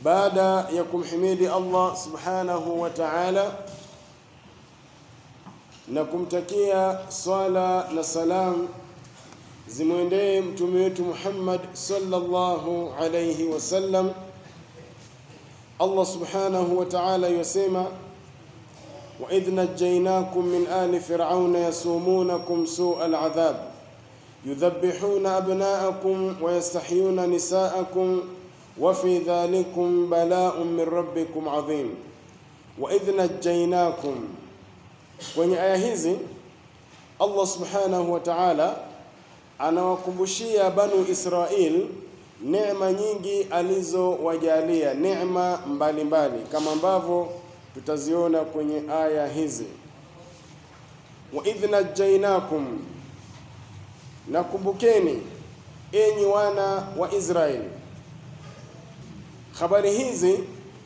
baada ya kumhimidi Allah subhanahu wa ta'ala na kumtakia swala na salam zimwendee mtume wetu Muhammad sallallahu alayhi wasallam. Allah subhanahu wa ta'ala yasema wa idh najjaynakum min ali fir'auna yasumunakum su'a al'adhab yudhabbihuna abna'akum wa yastahyuna nisa'akum wa fi dhalikum bala'un min rabbikum 'adhim wa idh najjaynakum Kwenye aya hizi Allah subhanahu wa ta'ala anawakumbushia Banu Israil neema nyingi alizowajalia, neema mbalimbali kama ambavyo tutaziona kwenye aya hizi. Wa idh najjainakum, nakumbukeni enyi wana wa Israeli. Habari hizi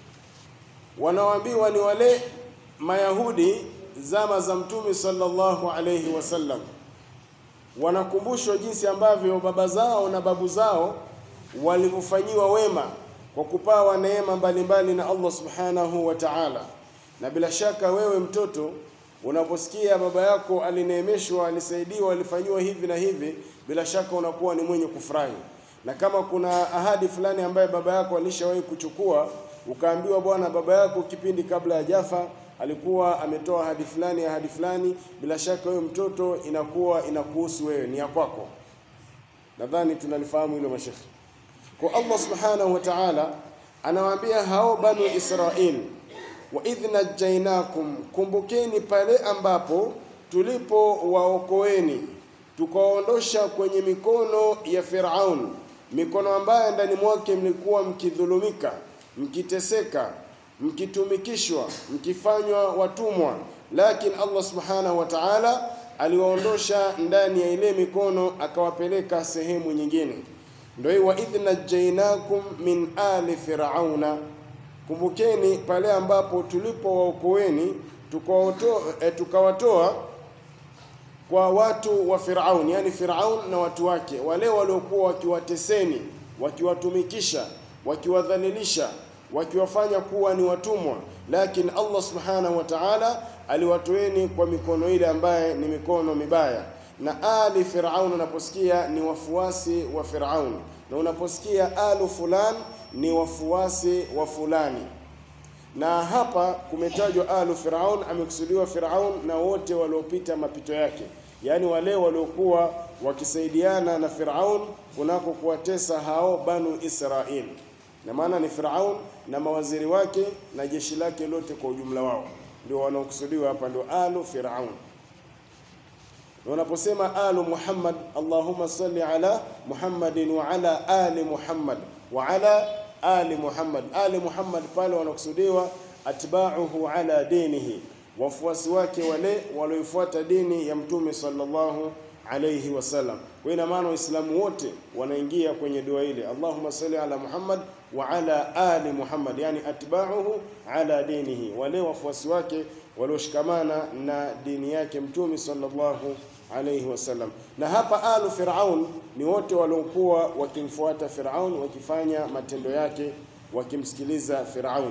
wanaoambiwa ni wale Mayahudi zama za Mtume sallallahu alayhi wasallam, wanakumbushwa jinsi ambavyo baba zao na babu zao walivyofanyiwa wema kwa kupawa neema mbalimbali na Allah subhanahu wa ta'ala. Na bila shaka wewe mtoto, unaposikia baba yako alineemeshwa, alisaidiwa, alifanyiwa hivi na hivi, bila shaka unakuwa ni mwenye kufurahi. Na kama kuna ahadi fulani ambaye baba yako alishawahi kuchukua, ukaambiwa bwana, baba yako kipindi kabla ya jafa alikuwa ametoa ahadi fulani ahadi fulani, bila shaka wewe mtoto inakuwa inakuhusu wewe, ni ya kwako. Nadhani tunalifahamu hilo mashekhi. Kwa Allah subhanahu wa ta'ala anawaambia hao banu Israil, wa idh najjainakum, kumbukeni pale ambapo tulipowaokoeni tukawaondosha kwenye mikono ya Firaun, mikono ambayo ndani mwake mlikuwa mkidhulumika, mkiteseka mkitumikishwa mkifanywa watumwa, lakini Allah subhanahu wa ta'ala aliwaondosha ndani ya ile mikono akawapeleka sehemu nyingine. Ndio hii wa idh najjainakum min ali firauna, kumbukeni pale ambapo tulipowaokoeni tukawatoa eh, tukawatoa kwa watu wa Firaun, yani Firaun na watu wake, wale waliokuwa wakiwateseni, wakiwatumikisha, wakiwadhalilisha wakiwafanya kuwa ni watumwa, lakini Allah subhanahu wa ta'ala aliwatoeni kwa mikono ile ambaye ni mikono mibaya. Na ali Firaun, unaposikia ni wafuasi wa Firaun, na unaposikia alu fulan ni wafuasi wa fulani. Na hapa kumetajwa alu Firaun, amekusudiwa Firaun na wote waliopita mapito yake, yaani wale waliokuwa wakisaidiana na Firaun kunako kuwatesa hao banu Israil na maana ni Firaun na mawaziri wake na jeshi lake lote kwa ujumla wao ndio wanaokusudiwa hapa, ndio alu Firaun. Na unaposema alu Muhammad, Allahumma salli ala Muhammadin wa ala ali Muhammad wa ala ali Muhammad. Ali Muhammad pale wanakusudiwa atba'uhu ala dinihi, wafuasi wake wale walioifuata dini ya Mtume sallallahu alayhi wasallam. Kwa ina maana Waislamu wote wanaingia kwenye dua ile, Allahumma salli ala Muhammad wa ala ali Muhammad, yani atba'uhu ala dinihi, wale wafuasi wake walioshikamana na dini yake Mtume sallallahu alayhi wasallam. Na hapa alu Firaun ni wote waliokuwa wakimfuata Firaun, wakifanya matendo yake, wakimsikiliza Firaun.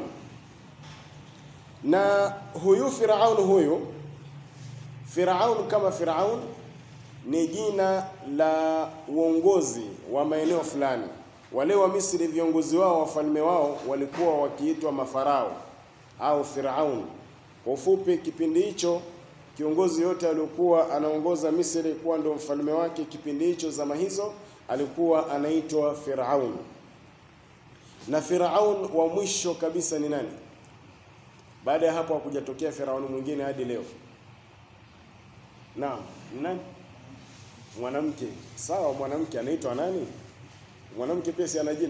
Na huyu Firaun huyu Firaun kama Firaun ni jina la uongozi wa maeneo fulani. Wale wa Misri viongozi wao, wafalme wao walikuwa wakiitwa mafarao au Firaun. Kwa ufupi, kipindi hicho kiongozi yote aliokuwa anaongoza Misri kuwa ndio mfalme wake kipindi hicho, zama hizo, alikuwa anaitwa Firaun. Na Firaun wa mwisho kabisa ni nani? Baada ya hapo hakujatokea Firaun mwingine hadi leo. Naam, ni nani? Mwanamke. Sawa, mwanamke anaitwa nani? Mwanamke pia si ana jina?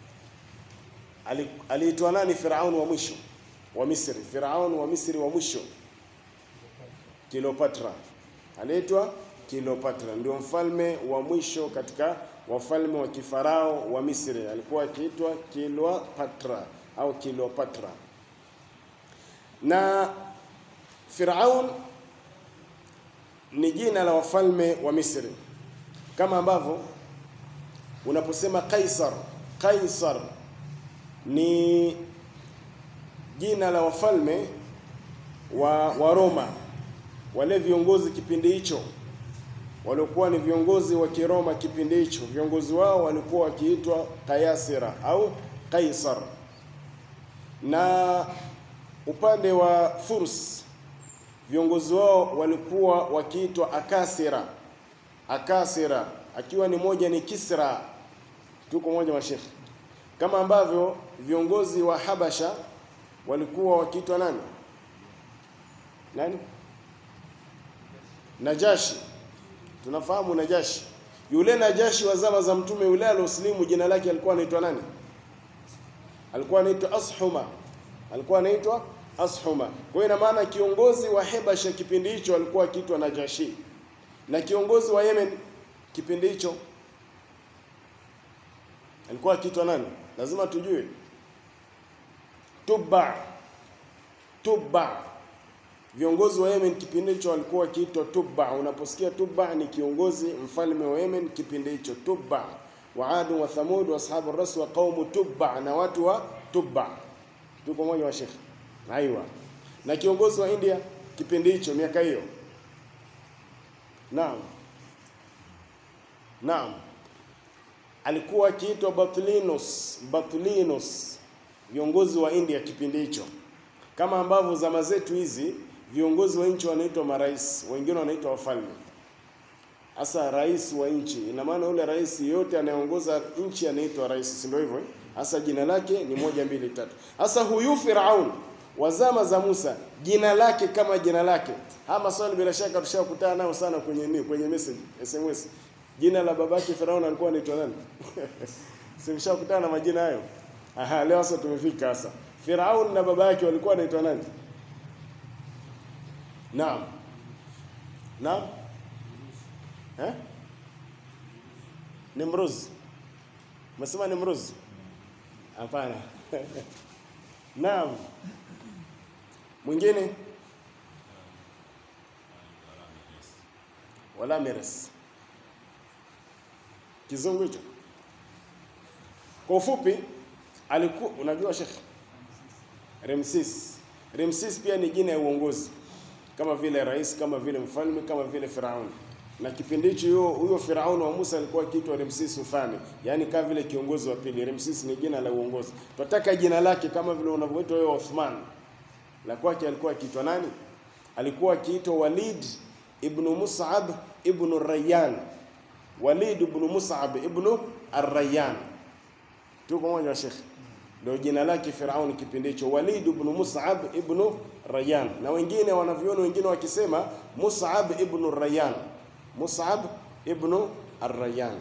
Aliitwa nani Firaun wa mwisho wa Misri? Firaun wa Misri wa mwisho Kilopatra, aliitwa Kilopatra, ndio mfalme wa mwisho katika wafalme wa kifarao wa Misri, alikuwa akiitwa Kilopatra au Kilopatra. Na Firaun ni jina la wafalme wa Misri, kama ambavyo unaposema Kaisar, Kaisar ni jina la wafalme wa, wa Roma, wale viongozi kipindi hicho waliokuwa ni viongozi wa Kiroma kipindi hicho. Viongozi wao walikuwa wakiitwa Kayasira au Kaisar, na upande wa Furs viongozi wao walikuwa wakiitwa Akasira. Akasira akiwa ni moja ni Kisra, tuko moja mashekhi, kama ambavyo viongozi wa Habasha walikuwa wakiitwa nani nani? Najashi. Tunafahamu Najashi, yule Najashi wa zama za mtume yule alioslimu, jina lake alikuwa anaitwa nani? Alikuwa anaitwa Ashuma, alikuwa anaitwa Ashuma. Kwa hiyo ina maana kiongozi wa Hebasha kipindi hicho alikuwa akiitwa Najashi, na kiongozi wa Yemen kipindi hicho alikuwa akiitwa nani? Lazima tujue. Tubba, Tubba viongozi wa Yemen kipindi hicho walikuwa wakiitwa Tubba. Unaposikia Tubba ni kiongozi mfalme wa Yemen kipindi hicho, Tubba wa Adu wa Thamud wa ashabu ras wa qaumu Tubba, na watu wa Tubba. Tuko moja wa Sheikh, aiwa. Na kiongozi wa India kipindi hicho, miaka hiyo, naam, naam, alikuwa akiitwa Batlinus, Batlinus, viongozi wa India kipindi hicho, kama ambavyo zama zetu hizi viongozi wa nchi wanaitwa marais, wengine wanaitwa wafalme. Hasa rais wa nchi, ina maana yule rais yote anayeongoza nchi anaitwa rais, si ndio hivyo? Hasa jina lake ni moja mbili tatu. Hasa huyu Firaun wa zama za Musa, jina lake kama jina lake. Haya maswali bila shaka tushakutana nayo sana kwenye nini, kwenye message SMS. Jina la babake Firaun alikuwa anaitwa nani? Simshakutana na majina hayo. Aha, leo sasa tumefika sasa. Firaun na baba yake walikuwa wanaitwa nani? Naam. Naam. Eh? Nimruz. Umesema Nimruz? Hapana. Naam. Mwingine? Wala Meres. Kizungu hicho. Kwa ufupi alikuwa unajua Sheikh Ramses. Ramses pia ni jina ya uongozi kama vile rais, kama vile mfalme, kama vile Firauni. Na kipindi hicho huyo huyo Firauni wa Musa alikuwa akiitwa Ramses Uthani, yaani kama vile kiongozi wa pili. Ramses ni jina la uongozi. Tunataka jina lake kama vile unavyoitwa wewe Uthman. La kwake alikuwa akiitwa nani? Alikuwa akiitwa Walid ibn Mus'ab ibn Rayyan. Walid ibn Mus'ab ibn Ar-Rayyan. Tuko moja Sheikh. Ndio jina lake Firauni kipindi hicho, Walid ibn Mus'ab ibn Rayyan, na wengine wanavyoni wengine wakisema Mus'ab ibn Rayyan, Mus'ab ibn Ar-Rayyan.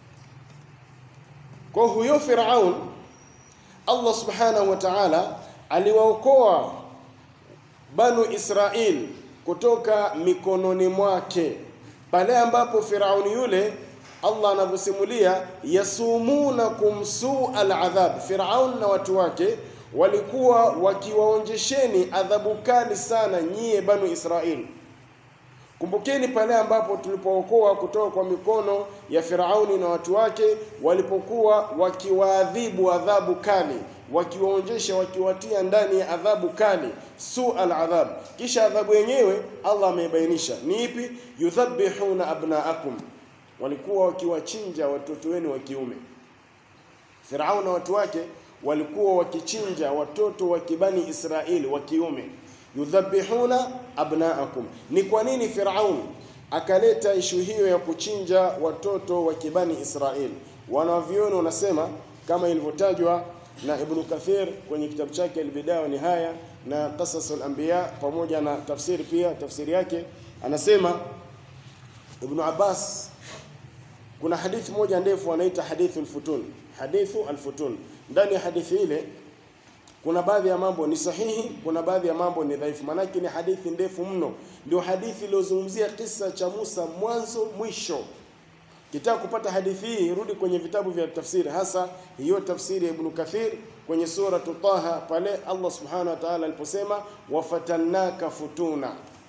Kwa huyo Firaun, Allah subhanahu wa ta'ala aliwaokoa Banu Israil kutoka mikononi mwake pale ambapo Firauni yule Allah anavyosimulia yasumunakum su aladhab, Firaun na watu wake walikuwa wakiwaonjesheni adhabu kali sana nyie Banu Israil. Kumbukeni pale ambapo tulipookoa kutoka kwa mikono ya Firauni na watu wake, walipokuwa wakiwaadhibu adhabu kali, wakiwaonjesha, wakiwatia ndani ya adhabu kali, su aladhab. Kisha adhabu yenyewe Allah ameibainisha ni ipi? yudhabihuna abnaakum walikuwa wakiwachinja watoto wenu wa kiume. Firaun na watu wake walikuwa wakichinja watoto wa kibani Israeli wa kiume, yudhabihuna abnaakum. Ni kwa nini Firaun akaleta ishu hiyo ya kuchinja watoto wa kibani Israeli? Wanavyuoni wanasema kama ilivyotajwa na Ibn Kathir kwenye kitabu chake Al-Bidaya wa Nihaya na Qasasul Anbiya, pamoja na tafsiri pia, tafsiri yake anasema Ibn Abbas kuna hadithi moja ndefu anaita hadithu al-futun, hadithu al-futun. Ndani ya hadithi ile kuna baadhi ya mambo ni sahihi, kuna baadhi ya mambo ni dhaifu, maanake ni hadithi ndefu mno. Ndio hadithi iliyozungumzia kisa cha Musa mwanzo mwisho. Kitaka kupata hadithi hii, rudi kwenye vitabu vya tafsiri, hasa hiyo tafsiri ya Ibn Kathir kwenye suratu Taha, pale Allah subhanahu wa ta'ala aliposema wafatannaka futuna,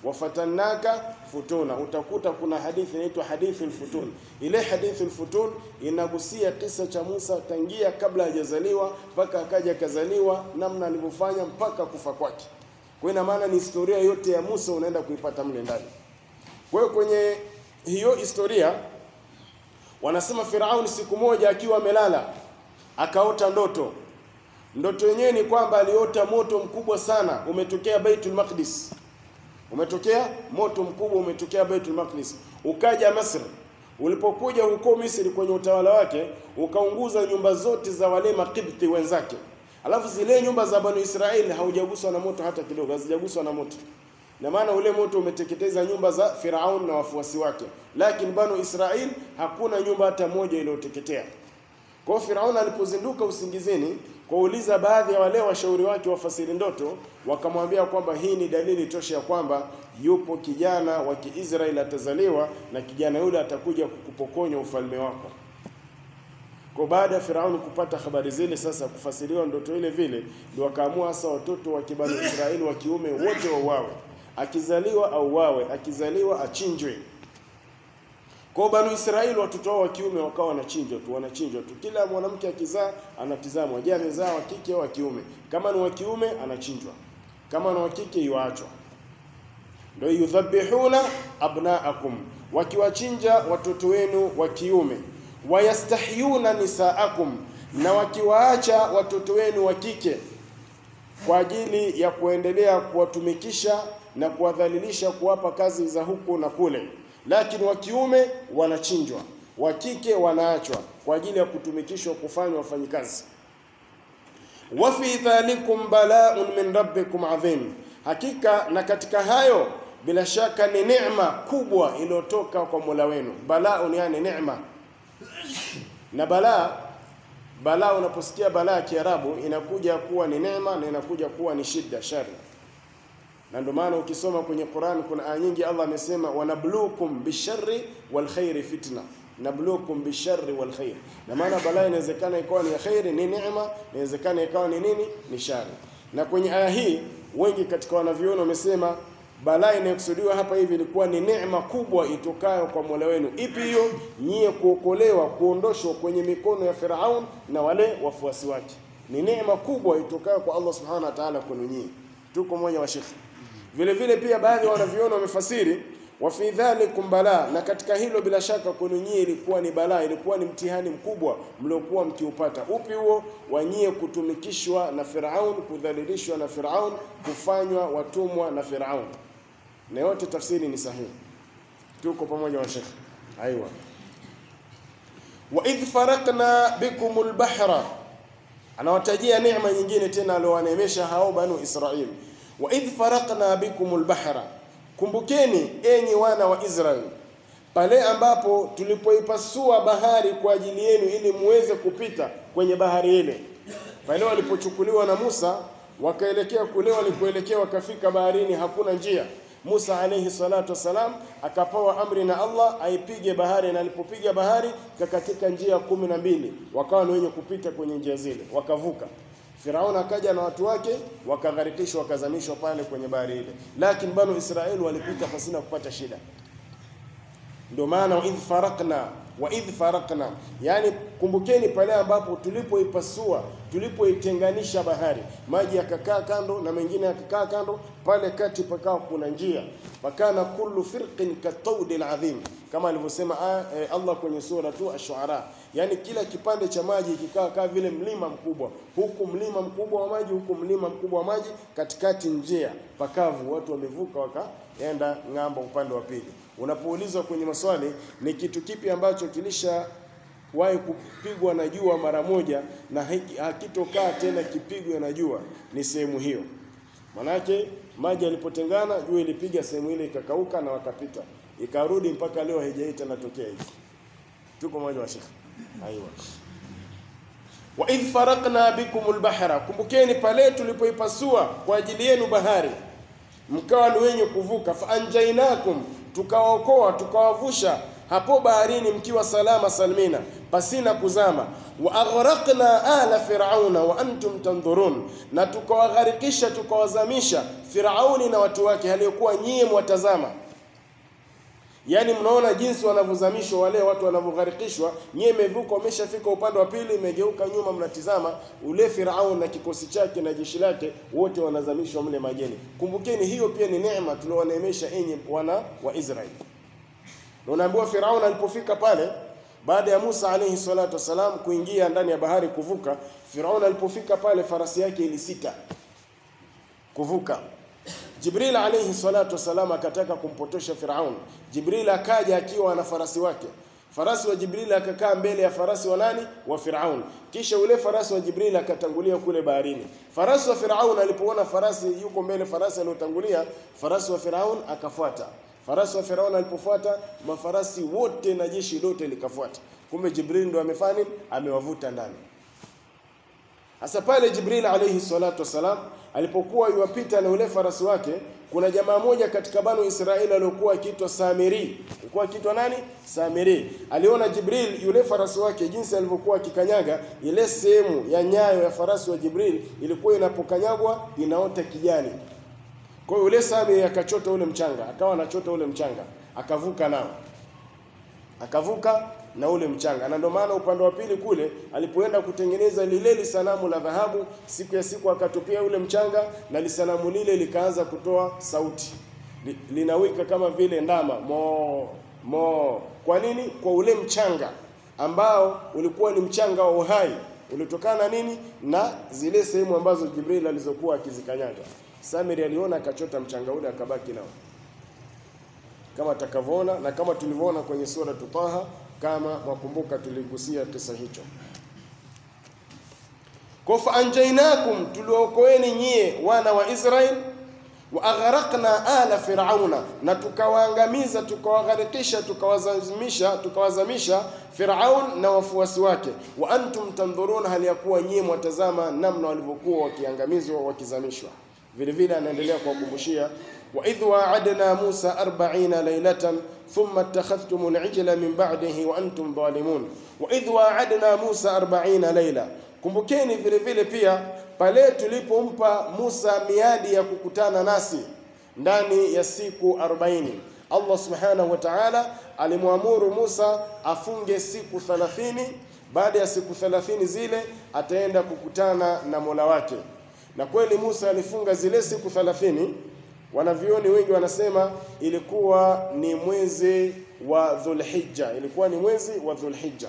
wafatannaka futuna. Utakuta kuna hadithi inaitwa hadithi al-futun. Ile hadithi al-futun inagusia kisa cha Musa tangia kabla hajazaliwa mpaka akaja akazaliwa, namna alivyofanya mpaka kufa kwake. Kwa ina maana ni historia yote ya Musa unaenda kuipata mle ndani. Kwa hiyo kwenye hiyo historia wanasema Firauni siku moja akiwa amelala akaota ndoto. Ndoto yenyewe ni kwamba aliota moto mkubwa sana umetokea Baitul Maqdis, umetokea moto mkubwa umetokea Baitul Maqdis, ukaja Misri. Ulipokuja huko Misri kwenye utawala wake, ukaunguza nyumba zote za wale Makibti wenzake, alafu zile nyumba za Banu Israeli haujaguswa na moto hata kidogo, hazijaguswa na moto na maana ule moto umeteketeza nyumba za Firaun na wafuasi wake, lakini Banu Israel hakuna nyumba hata moja iliyoteketea. Kwa hiyo Firaun alipozinduka usingizini, kuuliza baadhi ya wale washauri wake wafasiri ndoto, wakamwambia kwamba hii ni dalili tosha ya kwamba yupo kijana wa Kiisraeli atazaliwa na kijana yule atakuja kukupokonya ufalme wako. Kwa baada ya Firauni kupata habari zile, sasa kufasiriwa ndoto ile vile, ndio wakaamua sasa watoto wa kibanu Israeli wa kiume wote wauawe, akizaliwa auawe, akizaliwa achinjwe. Kwa banu Israeli watoto wao wa kiume wakawa wanachinjwa tu, wanachinjwa tu. Kila mwanamke akizaa anatizamwa, je, amezaa wa kike au wa kiume? Kama ni wa kiume anachinjwa, kama ni wa kike yuachwa. Ndio yudhabihuna abnaakum, wakiwachinja watoto wenu wa kiume wayastahyuna nisaakum, na wakiwaacha watoto wenu wa kike kwa ajili ya kuendelea kuwatumikisha na kuwadhalilisha, kuwapa kazi za huku na kule, lakini wa kiume wanachinjwa, wa kike wanaachwa kwa ajili ya kutumikishwa, kufanywa wafanyikazi. wa fi dhalikum bala'un min rabbikum adhim, hakika na katika hayo bila shaka ni neema kubwa iliyotoka kwa Mola wenu. Bala'un yani neema na balaa balaa, unaposikia balaa Kiarabu inakuja kuwa ni neema na inakuja kuwa ni shida, shari. Na ndio maana ukisoma kwenye Qur'an kuna aya nyingi Allah amesema wanabluukum bisharri wal khairi fitna, nabluukum bisharri wal khair. Na maana balaa inawezekana ikawa ni khairi, ni neema, inawezekana ikawa ni nini, ni shari. Na kwenye aya hii wengi katika wanavyuoni wamesema balaa inayokusudiwa hapa hivi ilikuwa ni neema kubwa itokayo kwa Mola wenu. Ipi hiyo? Nyie kuokolewa, kuondoshwa kwenye mikono ya Firaun na wale wafuasi wake. Ni neema kubwa itokayo kwa Allah subhanahu wa ta'ala kwenu nyie. Tuko moja wa shekhi. Vile vile pia baadhi ya wanaviona wamefasiri wa fi dhalikum balaa, na katika hilo bila shaka kwenu nyie ilikuwa ni balaa, ilikuwa ni mtihani mkubwa mliokuwa mkiupata. Upi huo? Wanyie kutumikishwa na Firaun, kudhalilishwa na Firaun, kufanywa watumwa na Firaun na yote tafsiri ni sahihi. Tuko pamoja wa Sheikh. Aiwa. Wa idh farakna bikum albahra, anawatajia neema nyingine tena aliowaneemesha hao banu Israil. Wa idh farakna bikum albahra, kumbukeni enyi wana wa Israeli pale ambapo tulipoipasua bahari kwa ajili yenu ili muweze kupita kwenye bahari ile, pale walipochukuliwa na Musa wakaelekea kule walikoelekea, wakafika baharini, hakuna njia Musa alayhi salatu wassalam akapewa amri na Allah aipige bahari, na alipopiga bahari kakatika njia kumi na mbili, wakawa ni wenye kupita kwenye njia zile, wakavuka. Firaun akaja na watu wake wakagharikishwa, wakazamishwa pale kwenye bahari ile, lakini banu Israeli walipita pasina kupata shida. Ndio maana wa idh farakna wa idh farakna, yani kumbukeni pale ambapo tulipoipasua tulipoitenganisha bahari, maji yakakaa kando na mengine yakakaa kando, pale kati pakawa kuna njia, pakana kullu firqin kataudi alazim, kama alivyosema eh, Allah kwenye sura tu Ash-Shu'ara, yani kila kipande cha maji kikaa kama vile mlima mkubwa, huku mlima mkubwa wa maji, huku mlima mkubwa wa maji, katikati njia pakavu, watu wamevuka wakaenda ng'ambo upande wa pili. Unapoulizwa kwenye maswali ni kitu kipi ambacho kilisha wahi kupigwa na jua mara moja na hakitokaa tena kipigwe na jua, ni sehemu hiyo. Manake maji yalipotengana, jua ilipiga sehemu ile ikakauka na wakapita, ikarudi mpaka leo haijaita natokea hivi. Tuko moja wa Sheikh. Aiwa. Wa idh farakna bikum albahra, kumbukeni pale tulipoipasua kwa ajili yenu bahari, mkawa ni wenye kuvuka. Fa anjainakum tukawaokoa tukawavusha hapo baharini mkiwa salama salmina pasina kuzama wa aghraqna ala firauna wa antum tandhurun na tukawagharikisha tukawazamisha firauni na watu wake aliyokuwa nyie mwatazama Yaani mnaona jinsi wanavyozamishwa wale watu wanavyogharikishwa, nyie mmevuka, wameshafika upande wa pili, mmegeuka nyuma, mnatizama ule Firaun na kikosi chake na jeshi lake, wote wanazamishwa mle majeni. Kumbukeni, hiyo pia ni neema tuliowaneemesha enyi wana wa Israeli. Na unaambiwa Firaun alipofika pale baada ya Musa alayhi salatu wasalam kuingia ndani ya bahari kuvuka, Firaun alipofika pale farasi yake ilisita kuvuka. Jibril alayhi salatu wasalam akataka kumpotosha Firaun. Jibril akaja akiwa na farasi wake. Farasi wa Jibril akakaa mbele ya farasi wa nani? Wa Firaun. Kisha ule farasi wa Jibril akatangulia kule baharini. Farasi wa Firaun alipoona farasi yuko mbele, farasi aliyotangulia, farasi wa Firaun akafuata. Farasi wa Firaun alipofuata, mafarasi wote na jeshi lote likafuata. Kumbe Jibril ndo amefanya nini? Amewavuta ndani. Hasa pale Jibril alayhi salatu wasalam alipokuwa yuwapita na ule farasi wake, kuna jamaa moja katika banu Israeli aliyokuwa akiitwa Samiri. Alikuwa akiitwa nani? Samiri. Aliona Jibril yule farasi wake jinsi alivyokuwa akikanyaga, ile sehemu ya nyayo ya farasi wa Jibril ilikuwa inapokanyagwa inaota kijani. Kwa hiyo yule Samiri akachota ule mchanga, akawa anachota ule mchanga, akavuka nao. Akavuka na ule mchanga, na ndio maana upande wa pili kule alipoenda kutengeneza lile lisanamu la dhahabu, siku ya siku akatupia ule mchanga, na lisanamu lile likaanza kutoa sauti Li, linawika kama vile ndama mo mo. Kwa nini? Kwa ule mchanga ambao ulikuwa ni mchanga wa uhai, ulitokana na nini? Na zile sehemu ambazo Jibril alizokuwa akizikanyaga. Samiri aliona akachota mchanga ule akabaki nao kama atakavyoona na kama tulivyoona kwenye sura Taha, kama mwakumbuka tuligusia kisa hicho. Kwa fa anjainakum, tuliokoeni nyie wana wa Israel, wa aghraqna ala firauna, na tukawaangamiza tukawagharikisha tukawazamisha tukawazamisha Firaun na wafuasi wake. Wa antum tandhuruna, hali ya kuwa nyie mwatazama namna walivyokuwa wakiangamizwa wakizamishwa. Vile vile anaendelea kuwakumbushia وإذ وعدنا موسى أربعين ليلة ثم اتخذتم العجل من بعده وأنتم ظالمون وإذ وعدنا موسى أربعين ليلة kumbukeni vile vile pia pale tulipompa Musa miadi ya kukutana nasi ndani ya siku 40 Allah subhanahu wa ta'ala alimwamuru Musa afunge siku 30 baada ya siku 30 zile ataenda kukutana na Mola wake na kweli Musa alifunga zile siku 30 Wanavyoni wengi wanasema ilikuwa ni mwezi wa Dhulhijja, ilikuwa ni mwezi wa Dhulhijja.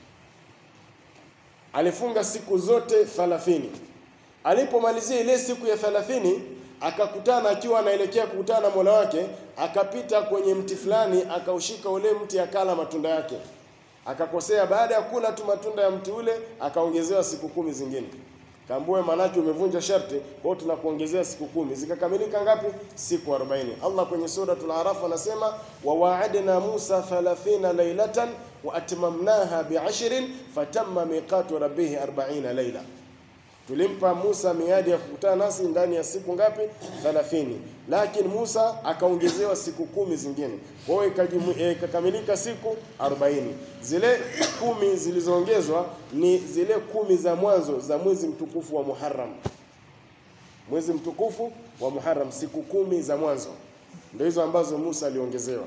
Alifunga siku zote 30. Alipomalizia ile siku ya 30, akakutana akiwa anaelekea kukutana na Mola wake, akapita kwenye mti fulani, akaushika ule mti, akala matunda yake, akakosea. Baada ya kula tu matunda ya mti ule, akaongezewa siku kumi zingine Kambue manake umevunja sharti, kwa hiyo tunakuongezea siku kumi. Zikakamilika ngapi? Siku 40. Allah kwenye suratul Araf anasema wa wa'adna Musa 30 laylatan wa atmamnaha bi'ashrin fatamma miqatu rabbih 40 layla. Tulimpa Musa miadi ya kukutana nasi ndani ya siku ngapi? 30. Lakini Musa akaongezewa siku kumi zingine. Kwa hiyo ikakamilika siku 40. Zile kumi zilizoongezwa ni zile kumi za mwanzo za mwezi mtukufu wa Muharram. Mwezi mtukufu wa Muharram, siku kumi za mwanzo ndio hizo ambazo Musa aliongezewa.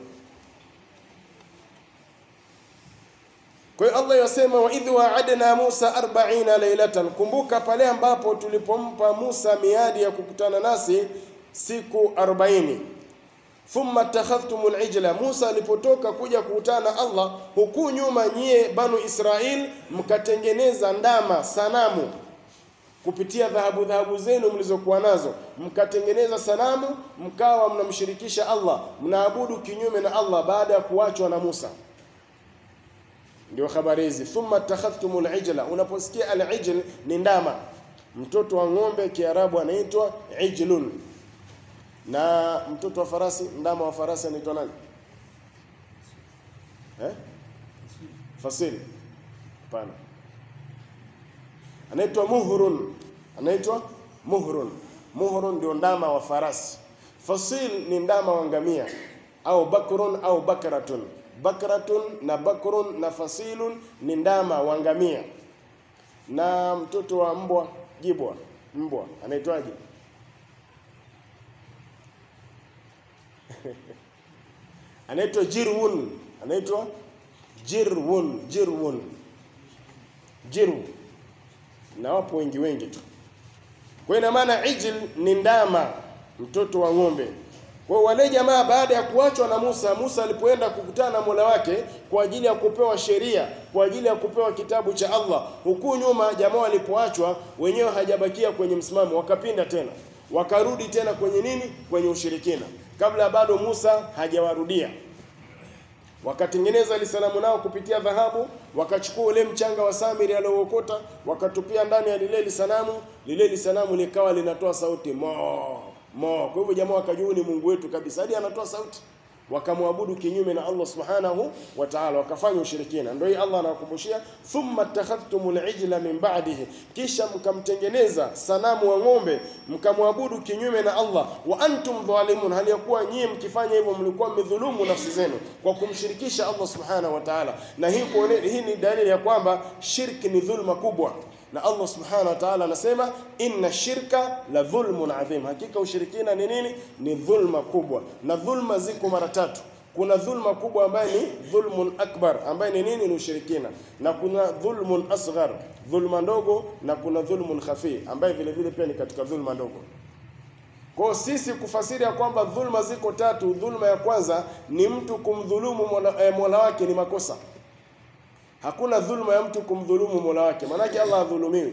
Kwa hiyo Allah yasema wa idh wa'adna Musa 40 laylatan, kumbuka pale ambapo tulipompa Musa miadi ya kukutana nasi siku 40. Thumma takhadhtumul ijla, Musa alipotoka kuja kukutana na Allah, huku nyuma nyie banu Israil mkatengeneza ndama sanamu kupitia dhahabu dhahabu zenu mlizokuwa nazo, mkatengeneza sanamu, mkawa mnamshirikisha Allah, mnaabudu kinyume na Allah baada ya kuachwa na Musa. Ndio habari hizi, thumma takhadhtumul ijla. Unaposikia al-ijl ni ndama, mtoto wa ng'ombe, Kiarabu anaitwa ijlun, na mtoto wa farasi, ndama wa farasi anaitwa nani eh? Fasili? Hapana, anaitwa muhrun, anaitwa muhrun. Muhrun ndio ndama wa farasi. Fasil ni ndama wa ngamia au bakrun au bakratun bakratun na bakrun na fasilun ni ndama wa ngamia, na mtoto wa mbwa jibwa, mbwa anaitwaje? anaitwa jirwun, anaitwa jirwun, jirwun, jiru, na wapo wengi wengi tu. Kwa ina maana ijl ni ndama, mtoto wa ng'ombe. Kwa wale jamaa baada ya kuachwa na Musa, Musa alipoenda kukutana na Mola wake kwa ajili ya kupewa sheria, kwa ajili ya kupewa kitabu cha Allah, huku nyuma jamaa walipoachwa wenyewe hajabakia kwenye msimamo, wakapinda tena, wakarudi tena kwenye nini? Kwenye ushirikina, kabla bado Musa hajawarudia wakatengeneza lisanamu nao kupitia dhahabu, wakachukua ule mchanga wa Samiri aliookota wakatupia ndani ya lile lisanamu. Lile lisanamu likawa linatoa sauti mo mo. Kwa hivyo jamaa wakajua ni Mungu wetu kabisa, hadi anatoa sauti, wakamwabudu kinyume na Allah subhanahu wa ta'ala, wakafanya ushirikina. Ndio hii Allah anawakumbushia, thumma takhadhtumul ijla min ba'dihi, kisha mkamtengeneza sanamu wa ng'ombe mkamwabudu kinyume na Allah, wa antum dhalimun, hali ya kuwa nyinyi mkifanya hivyo mlikuwa mmedhulumu nafsi zenu kwa kumshirikisha Allah subhanahu wa ta'ala. Na hii kuone, hii ni dalili ya kwamba shirki ni dhulma kubwa na Allah subhanahu wa ta'ala anasema inna shirka la dhulmun adhim, hakika ushirikina ni nini? Ni dhulma kubwa. Na dhulma ziko mara tatu. Kuna dhulma kubwa ambaye ni dhulmun akbar, ambaye ni nini? Ni ushirikina, na kuna dhulmun asghar, dhulma ndogo, na kuna dhulmun khafi, ambaye vile vile pia ni katika dhulma ndogo. Kwa sisi kufasiri ya kwamba dhulma ziko tatu, dhulma ya kwanza ni mtu kumdhulumu mola, eh, mola wake ni makosa Hakuna dhulma ya mtu kumdhulumu mola wake, maanake Allah hadhulumiwi.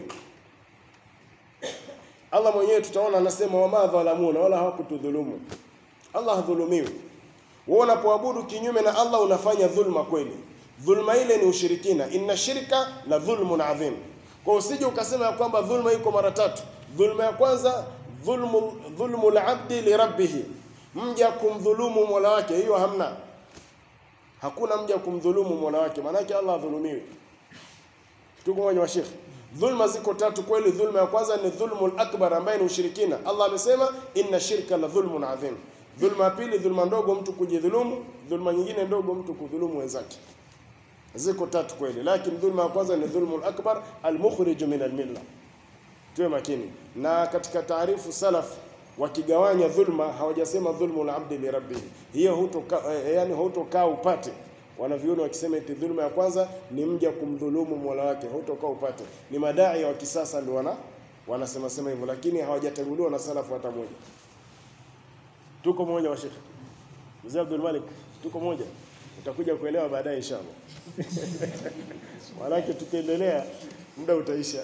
Allah mwenyewe tutaona anasema, wama dhalamuna, wala hawakutudhulumu. Allah hadhulumiwi. Wewe unapoabudu kinyume na Allah unafanya dhulma kweli. Dhulma ile ni ushirikina, inna shirka la dhulmun adhim. Kwa usije ukasema ya kwamba dhulma iko mara tatu. Dhulma ya kwanza dhulmu dhulmu al-abdi li rabbih, mja kumdhulumu mola wake, hiyo hamna Hakuna mja kumdhulumu mola wake, maanake Allah adhulumiwi. Tuko moja wa Sheikh. Dhulma ziko tatu kweli. Dhulma ya kwanza ni dhulmul akbar, ambaye ni ushirikina. Allah amesema inna shirka la dhulmun adhim. Dhulma ya pili, dhulma ndogo, mtu kujidhulumu. Dhulma nyingine ndogo, mtu kudhulumu wenzake. Ziko tatu kweli, lakini dhulma ya kwanza ni dhulmul akbar almukhriju min almilla. Tuwe makini na katika taarifu salaf wakigawanya dhulma hawajasema dhulmu la abdi li rabbihi, hiyo hutoka eh, yani hutokaa upate. Wanaviona wakisema eti dhulma ya kwanza ni mja kumdhulumu mola wake, hutokaa upate. Ni madai wa kisasa ndio wana wanasema sema hivyo, lakini hawajatanguliwa na salafu hata moja. Tuko moja wa Sheikh Mzee Abdul Malik, tuko moja, utakuja kuelewa baadaye inshallah. Walaki tukiendelea muda utaisha.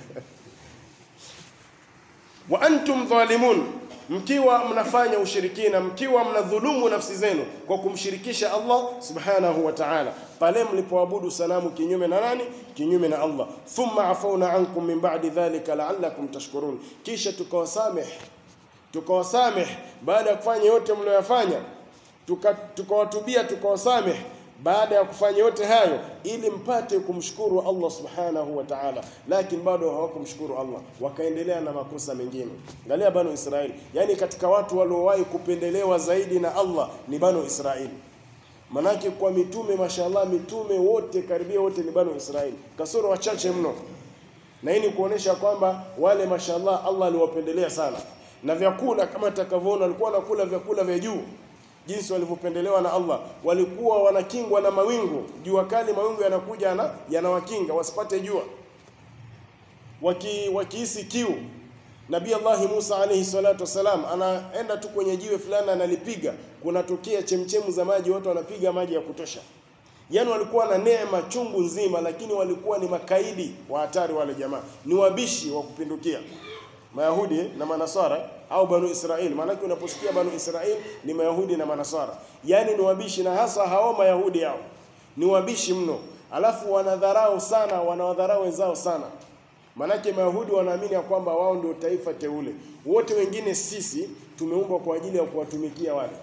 wa antum dhalimun, mkiwa mnafanya ushirikina, mkiwa mnadhulumu nafsi zenu kwa kumshirikisha Allah subhanahu wa ta'ala, pale mlipoabudu sanamu kinyume na nani? Kinyume na Allah. Thumma afauna ankum min ba'di dhalika la'allakum tashkurun, kisha tukawasameh tukawasameh baada ya kufanya yote mlioyafanya, tukawatubia tuka tukawasameh baada ya kufanya yote hayo ili mpate kumshukuru Allah subhanahu wa ta'ala, lakini bado hawakumshukuru Allah, wakaendelea na makosa mengine. Angalia Banu Israeli, yani katika watu waliowahi kupendelewa zaidi na Allah ni Banu Israeli. Manake kwa mitume, mashallah, mitume wote karibia wote ni Banu Israeli, kasoro wachache mno, na hii ni kuonesha kwamba wale mashallah Allah aliwapendelea sana, na vyakula kama takavyoona, walikuwa wanakula vyakula vya juu jinsi walivyopendelewa na Allah. Walikuwa wanakingwa na mawingu, jua kali, mawingu yanakuja na yanawakinga wasipate jua. Waki wakihisi kiu, Nabii Allah Musa alayhi salatu wasalam anaenda tu kwenye jiwe fulani analipiga, kunatokea chemchemu za maji, watu wanapiga maji ya kutosha. Yaani walikuwa na neema chungu nzima, lakini walikuwa ni makaidi wa hatari. Wale jamaa ni wabishi wa kupindukia. Mayahudi na Manasara au Banu Israeli. Maanake unaposikia Banu Israeli ni Mayahudi na Manasara, yaani ni wabishi, na hasa hao Mayahudi hao ni wabishi mno, alafu wanadharau sana, wanawadharau wenzao sana. Maanake Mayahudi wanaamini ya kwamba wao ndio taifa teule, wote wengine sisi tumeumbwa kwa ajili ya kuwatumikia wale.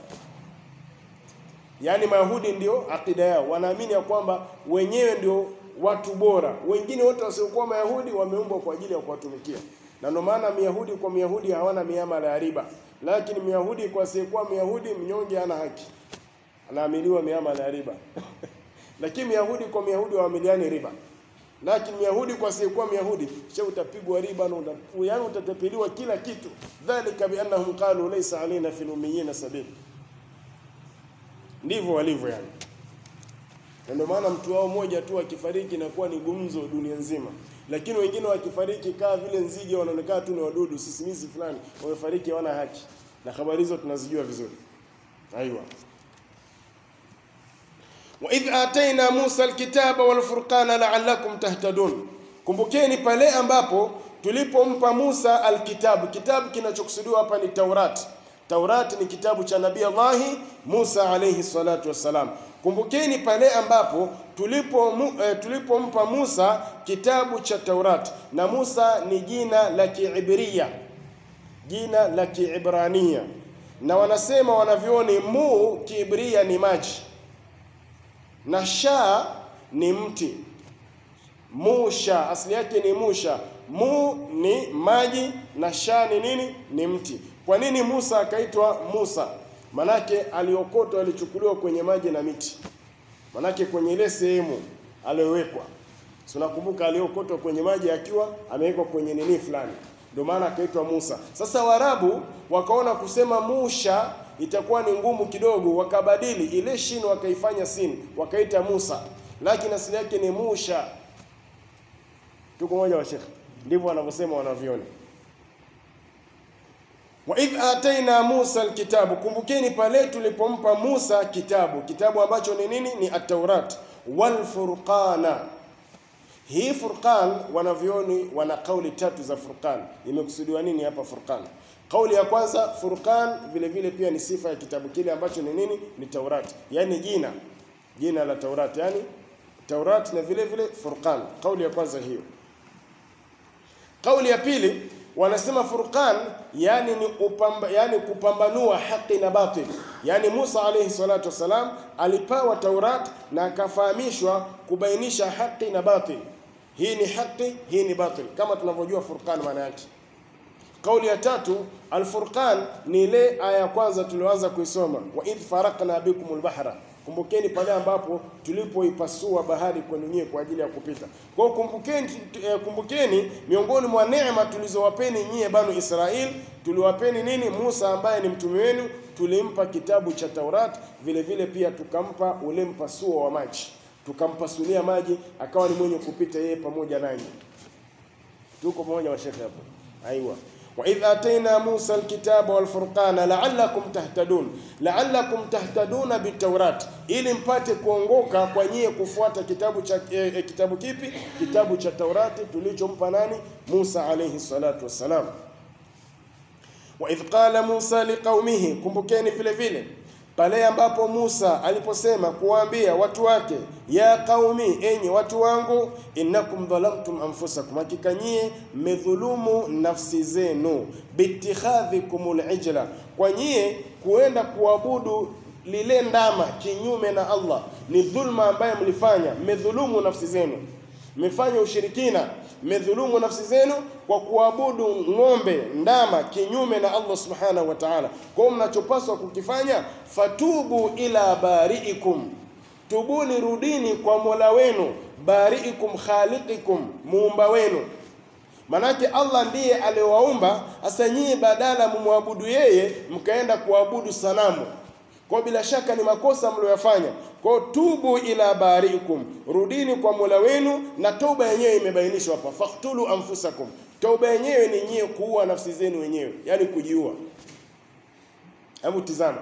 Yaani Mayahudi ndio akida yao, wanaamini ya kwamba wenyewe ndio watu bora, wengine wote wasiokuwa Mayahudi wameumbwa kwa ajili ya kuwatumikia na ndio maana Myahudi kwa Myahudi hawana miamala ya riba, lakini Myahudi kwa asiyekuwa Myahudi mnyonge hana haki. anaamiliwa miamala ya riba lakini Myahudi kwa Myahudi waamiliani riba, lakini Myahudi kwa asiyekuwa Myahudi sha utapigwa riba na uta- yaani utatapeliwa kila kitu. Dhalika biannahum qalu laysa alaina fil ummiyina sabil, ndivyo walivyo yani. Na ndio maana mtu wao mmoja tu akifariki inakuwa ni gumzo dunia nzima, lakini wengine wakifariki kaa vile nzige, wanaonekana tu ni wadudu sisimizi fulani, wamefariki hawana haki, na habari hizo tunazijua vizuri. Aiwa. wa idh ataina Musa alkitaba walfurqana la'allakum tahtadun, kumbukeni pale ambapo tulipompa Musa alkitabu. Kitabu kinachokusudiwa hapa ni Taurat. Taurat ni kitabu cha Nabii Allahi Musa alayhi salatu wassalam. Kumbukeni pale ambapo tulipo mu, eh, tulipompa Musa kitabu cha Taurat, na Musa ni jina la Kiibria, jina la Kiibrania, na wanasema wanavyoni mu Kiibria ni maji na sha ni mti. Musha asili yake ni musha. Mu ni maji na sha ni nini? Ni mti. Kwa nini Musa akaitwa Musa? Manake aliokotwa, alichukuliwa kwenye maji na miti. Manake kwenye ile sehemu aliyowekwa, si unakumbuka, aliokotwa kwenye maji akiwa amewekwa kwenye nini fulani, ndio maana akaitwa Musa. Sasa Waarabu wakaona kusema Musha itakuwa ni ngumu kidogo, wakabadili ile shin wakaifanya sin, wakaita Musa, lakini asili yake ni Musha. Tuko moja wa Sheikh, ndivyo wanavyosema wanavyoni. Wa idh ataina Musa alkitabu, kumbukeni pale tulipompa Musa kitabu. Kitabu ambacho ni nini? Ni at-Taurat wal Furqana. Hii Furqan, wanavyoni wana kauli tatu za Furqan. Imekusudiwa nini hapa Furqan? Kauli ya kwanza, Furqan vile vile pia ni sifa ya kitabu kile ambacho ni nini? Ni Taurat, yaani jina jina la Taurat, yaani Taurat na vile vile Furqan. Kauli ya kwanza hiyo. Kauli ya pili wanasema Furqan yani ni upamba, yani kupambanua haki na batil. Yani Musa alayhi salatu wasalam alipewa Taurat na akafahamishwa kubainisha haki na batil. Hii ni haki, hii ni batil, kama tunavyojua Furqan maana yake. Kauli ya tatu Al-Furqan ni ile aya ya kwanza tulioanza kuisoma, wa idh faraqna bikumul bahra, kumbukeni pale ambapo tulipoipasua bahari kwenu nyie kwa ajili ya kupita. Kwa hiyo kumbukeni, eh, kumbukeni miongoni mwa neema tulizowapeni nyie banu Israel, tuliwapeni nini? Musa ambaye ni mtume wenu, tulimpa kitabu cha Taurat, vile vile pia tukampa ule mpasuo wa maji, tukampasulia maji akawa ni mwenye kupita yeye pamoja nanyi. Tuko pamoja washekhe hapo? Aiwa. وإذ آتينا موسى الكتاب والفرقان لعلكم تهتدون لعلكم تهتدون بالتوراة ili mpate kuongoka kwa nyie kufuata kitabu cha eh, eh, kitabu kipi kitabu cha Taurati tulichompa nani Musa alayhi salatu wassalam wa idh qala Musa liqaumihi kumbukeni vile vile pale ambapo Musa aliposema kuwaambia watu wake ya qaumi enyi watu wangu innakum dhalamtum anfusakum hakika nyie mmedhulumu nafsi zenu bitikhadhikumul ijla kwa nyie kuenda kuabudu lile ndama kinyume na Allah ni dhulma ambayo mlifanya mmedhulumu nafsi zenu mmefanya ushirikina mmedhulumu nafsi zenu kwa kuabudu ng'ombe ndama kinyume na Allah subhanahu wa ta'ala. Kwa hiyo mnachopaswa kukifanya, fatubu ila bariikum, tubuni, rudini kwa mola wenu, bariikum khaliqikum, muumba wenu. Manake Allah ndiye aliwaumba. Sasa nyinyi badala mumwabudu yeye, mkaenda kuabudu sanamu kwa bila shaka ni makosa mlioyafanya. Kwa tubu ila bariikum, rudini kwa mola wenu, na toba yenyewe imebainishwa hapa, faktulu anfusakum. Toba yenyewe ni nyie kuua nafsi zenu wenyewe, yani kujiua. Hebu tizama,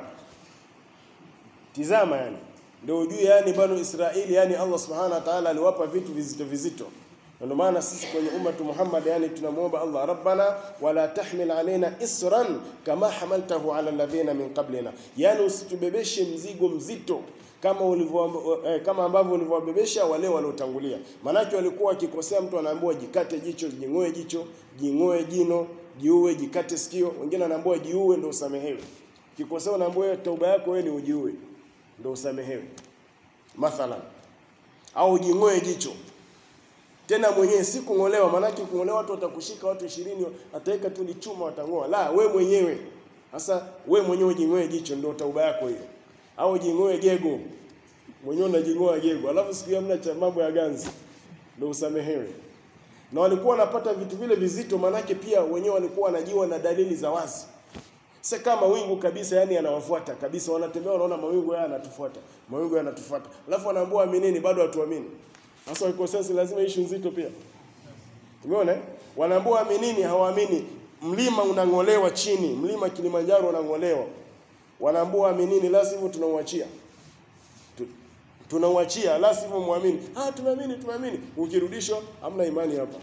tizama, yani ndio ujue, yani banu Israeli, yani Allah subhanahu wa ta'ala aliwapa vitu vizito vizito ndio maana sisi kwenye ummatu Muhammad yani tunamwomba Allah rabbana wala tahmil alaina isran kama hamaltahu ala alladhina min qablina, yani usitubebeshe mzigo mzito kama ulivyo eh, kama ambavyo ulivyowabebesha wale waliotangulia. Maanake walikuwa wakikosea, mtu anaambiwa jikate jicho, jing'oe jicho, jing'oe jino, jiue, jikate sikio. Wengine anaambiwa jiue ndio usamehewe. Kikosea unaambiwa tauba yako wewe ni ujiue ndio usamehewe, mathalan, au jing'oe jicho tena mwenyewe si kung'olewa. Maanake kung'olewa watu watakushika, watu ishirini ataweka tu lichuma watang'oa. La, we mwenyewe sasa, we mwenyewe jing'oe jicho, ndio tauba yako hiyo. au jing'oe gego mwenyewe unajing'oa gego, alafu siku hiyo hamna cha mambo ya ganzi, ndio usamehewe. Na walikuwa wanapata vitu vile vizito, manake pia wenyewe walikuwa wanajiwa na dalili za wazi. Sasa kama mawingu kabisa, yani yanawafuata kabisa, wanatembea wanaona mawingu haya yanatufuata, mawingu yanatufuata, alafu wanaambiwa aminini, bado hatuamini. Sasa wako sasa, lazima issue nzito pia. Umeona? eh? Wanaambiwa aminini, hawaamini. Mlima unang'olewa chini, mlima Kilimanjaro unang'olewa. Wanaambiwa aminini, la sivyo tunauachia. Tu- Tunauachia, la sivyo muamini. Ah, tunaamini, tunaamini. Ukirudishwa hamna imani hapa.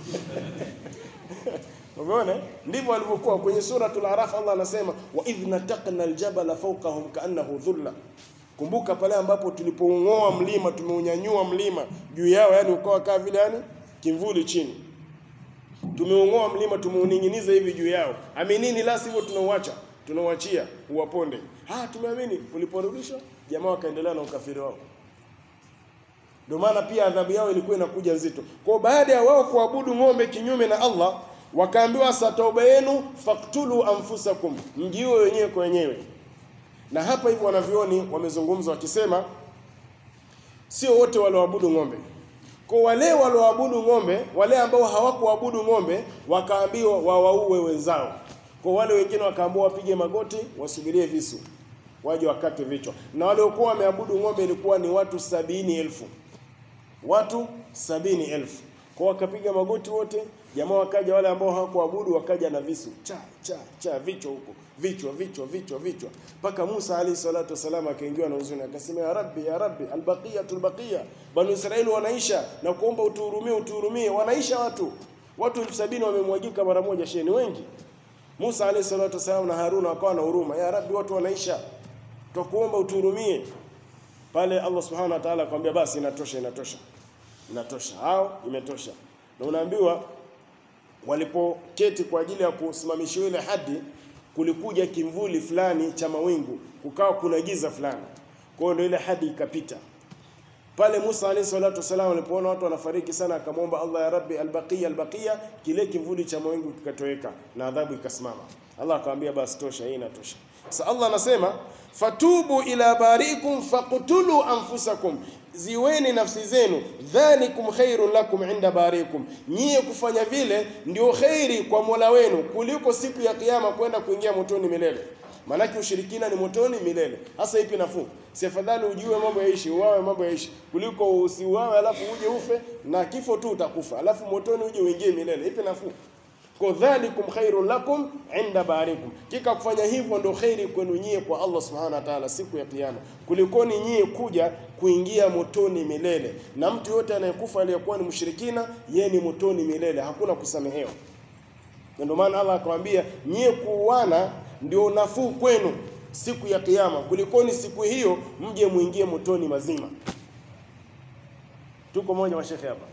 Umeona? Ndivyo walivyokuwa kwenye suratul Araf. Allah anasema wa idh nataqna aljabala fawqahum kaannahu dhulla. Kumbuka pale ambapo tulipoung'oa mlima, tumeunyanyua mlima juu yao, yani ukawa kama vile yani kimvuli chini. Tumeung'oa mlima, tumeuning'iniza hivi juu yao. Aminini, la sivyo tunauacha, tunauachia uwaponde. Ah, tumeamini. Uliporudishwa, jamaa wakaendelea na ukafiri wao. Ndio maana pia adhabu yao ilikuwa inakuja nzito. Kwa baada ya wao kuabudu ng'ombe kinyume na Allah, wakaambiwa sa tauba yenu faktulu anfusakum, mjiue wenyewe kwa wenyewe. Na hapa hivyo wanavyoni wamezungumza wakisema sio wote walioabudu ng'ombe. Kwa wale walioabudu ng'ombe, wale ambao hawakuabudu ng'ombe, wakaambiwa wawaue wenzao. Kwa wale wengine wakaambiwa wapige magoti, wasubirie visu, waje wakate vichwa. Na waliokuwa wameabudu ng'ombe ilikuwa ni watu sabini elfu watu sabini elfu kwa wakapiga magoti wote, jamaa wakaja, wale ambao hawakuabudu wakaja na visu cha cha cha, vichwa huko, vichwa vichwa vichwa vichwa, mpaka Musa alayhi salatu wasalam akaingiwa na huzuni, akasema ya rabbi ya rabbi, albaqiyatul baqiya, banu Israeli wanaisha, na kuomba utuhurumie, utuhurumie, wanaisha watu, watu elfu sabini wamemwagika mara moja, sheni wengi. Musa alayhi salatu wasalam na Haruna wakawa na huruma, ya rabbi, watu wanaisha, twakuomba utuhurumie. Pale Allah subhanahu wa ta'ala akamwambia, basi inatosha, inatosha inatosha hao imetosha na unaambiwa walipoketi kwa ajili ya kusimamishiwa ile hadi kulikuja kimvuli fulani cha mawingu kukawa kuna giza fulani kwa hiyo ndio ile hadi ikapita pale Musa alayhi salatu wasalam alipoona watu wanafariki sana akamwomba Allah ya Rabbi albaqiya albaqiya kile kimvuli cha mawingu kikatoweka na adhabu ikasimama Allah akamwambia basi tosha hii inatosha sasa Allah anasema fatubu ila barikum faqtulu anfusakum ziweni nafsi zenu dhalikum khairun lakum inda barikum nyie kufanya vile ndio khairi kwa Mola wenu kuliko siku ya kiyama kwenda kuingia motoni milele Maanake ushirikina ni motoni milele. Hasa ipi nafuu? Si afadhali ujue mambo yaishi, uwawe mambo yaishi, kuliko usiuawe alafu uje ufe na kifo tu utakufa, alafu motoni uje uingie milele. Ipi nafuu? Kwa dhalikum khairun lakum inda barikum, kika kufanya hivyo ndio khairi kwenu nyie kwa Allah subhanahu wa ta'ala siku ya kiyama, kulikoni nyie kuja kuingia motoni milele. Na mtu yote anayekufa aliyekuwa ni mshirikina, yeye ni motoni milele, hakuna kusamehewa. Na ndio maana Allah akamwambia nyie kuuana ndio nafuu kwenu siku ya kiyama, kulikoni siku hiyo mje muingie motoni mazima. Tuko moja mashekhe hapa.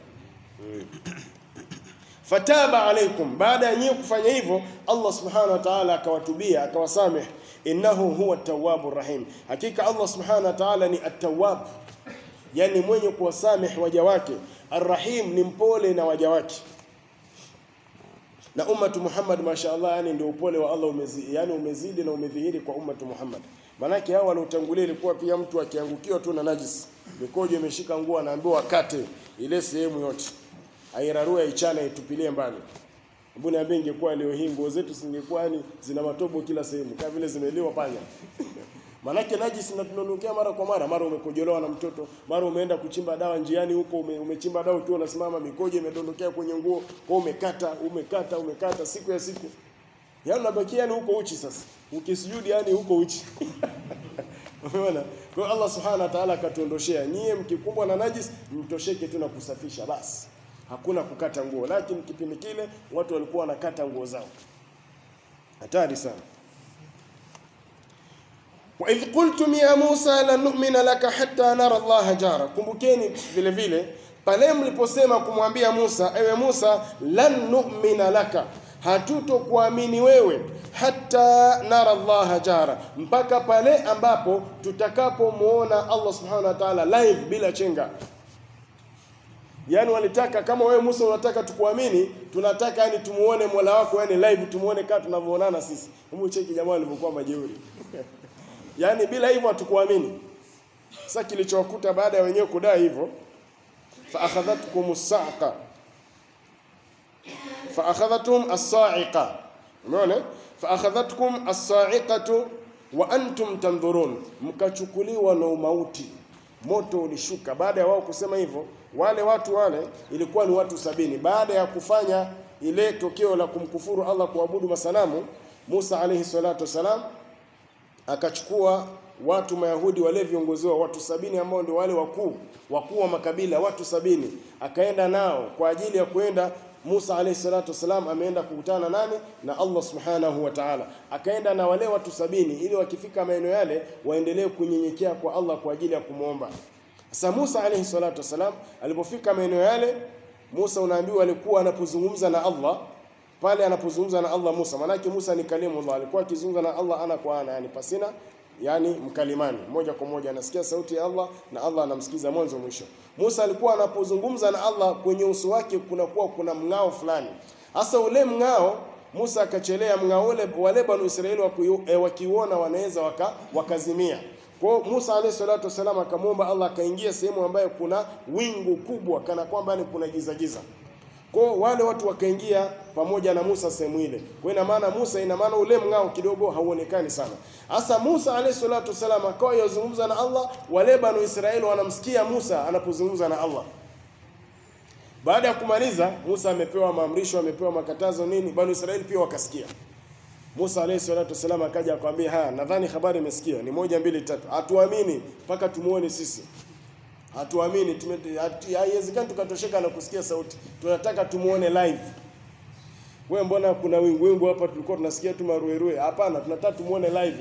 Fataba alaikum, baada ya nyie kufanya hivyo, Allah subhanahu wa ta'ala akawatubia akawasameh, innahu huwa tawwabur rahim, hakika Allah subhanahu wa ta'ala ni at-tawwab, yani mwenye kuwasameh waja wake, arrahim ni mpole na waja wake na ummatu Muhammad mashaallah, yani ndio upole wa Allah umezidi, yani umezidi na umedhihiri kwa ummatu Muhammad. Manake hao waliotangulia ilikuwa pia mtu akiangukiwa tu na najis, mikojo imeshika nguo, anaambiwa akate ile sehemu yote, airarue, aichane, aitupilie mbali. Hebu niambie, ingekuwa leo hii nguo zetu zingekuwa yani zina matobo kila sehemu, kama vile zimeliwa panya Manake najisi na tunondokea mara kwa mara, mara umekojolewa na mtoto, mara umeenda kuchimba dawa njiani huko, ume, umechimba dawa ukiwa unasimama, mikojo imedondokea kwenye nguo, kwa umekata umekata umekata, siku ya siku, yaani unabakia yani huko uchi. Sasa ukisujudi yani huko uchi umeona? Kwa hiyo Allah subhanahu wa ta'ala akatuondoshea, nyie mkikumbwa na najis mtosheke tu na kusafisha basi, hakuna kukata nguo. Lakini kipindi kile watu walikuwa wanakata nguo zao, hatari sana. wa idh qultum ya Musa lan nu'mina laka hatta nara Allah jara, kumbukeni vile vile pale mliposema kumwambia Musa, ewe Musa, lan nu'mina laka, hatutokuamini wewe hata nara Allah jara, mpaka pale ambapo tutakapomuona Allah subhanahu wa ta'ala live bila chenga. Yaani walitaka kama wewe Musa unataka tukuamini, tunataka yani tumuone Mola wako yani live, tumuone kama tunavyoonana sisi. Hebu cheki jamaa walivyokuwa majeuri yaani bila hivyo hatukuamini. Sasa kilichowakuta baada ya wenyewe kudai hivyo, fa akhadhatkum as-sa'iqa fa akhadhatum as-sa'iqa, umeona, fa akhadhatkum as-sa'iqatu wa antum tandhurun, mkachukuliwa na umauti, moto ulishuka. Baada ya wao kusema hivyo, wale watu wale ilikuwa ni watu sabini. Baada ya kufanya ile tokeo la kumkufuru Allah, kuabudu masanamu, Musa alayhi salatu wasalam akachukua watu Mayahudi wale viongozi wa watu sabini ambao ndio wale wakuu wakuu wa makabila watu sabini, akaenda nao kwa ajili ya kwenda Musa alayhi salatu wasalam ameenda kukutana nani na Allah subhanahu wa ta'ala, akaenda na wale watu sabini ili wakifika maeneo yale waendelee kunyenyekea kwa Allah kwa ajili ya kumwomba. Sasa Musa alayhi salatu wasalam alipofika maeneo yale, Musa unaambiwa alikuwa anapozungumza na Allah pale anapozungumza na Allah Musa, maanake Musa ni kalimullah, alikuwa akizungumza na Allah ana kwa ana, yani pasina yani mkalimani, moja kwa moja anasikia sauti ya Allah na Allah anamsikiza mwanzo mwisho. Musa alikuwa anapozungumza na Allah, kwenye uso wake kunakuwa kuna mng'ao fulani. Hasa ule mng'ao Musa akachelea mng'ao ule, wale banu Israeli wakiuona wanaweza waka, wakazimia. Kwa hiyo Musa alayhi salatu wasalam akamwomba Allah akaingia sehemu ambayo kuna wingu kubwa, kana kwamba ni kuna giza giza kwa wale watu wakaingia pamoja na Musa sehemu ile. Kwa ina maana Musa, ina maana ule mng'ao kidogo hauonekani sana. Hasa Musa alayhi salatu wasalam akawa yazungumza na Allah, wale banu Israeli wanamsikia Musa anapozungumza na Allah. Baada ya kumaliza, Musa amepewa maamrisho, amepewa makatazo nini, banu Israeli pia wakasikia. Musa alayhi salatu wasalam akaja akamwambia, haya, nadhani habari imesikia, ni moja mbili tatu, hatuamini mpaka tumuone sisi hatuamini, haiwezekani tukatosheka na kusikia sauti, tunataka tumuone live. We, mbona kuna wingu wingu hapa, tulikuwa tunasikia tu maruerue? Hapana, tunataka tumuone live.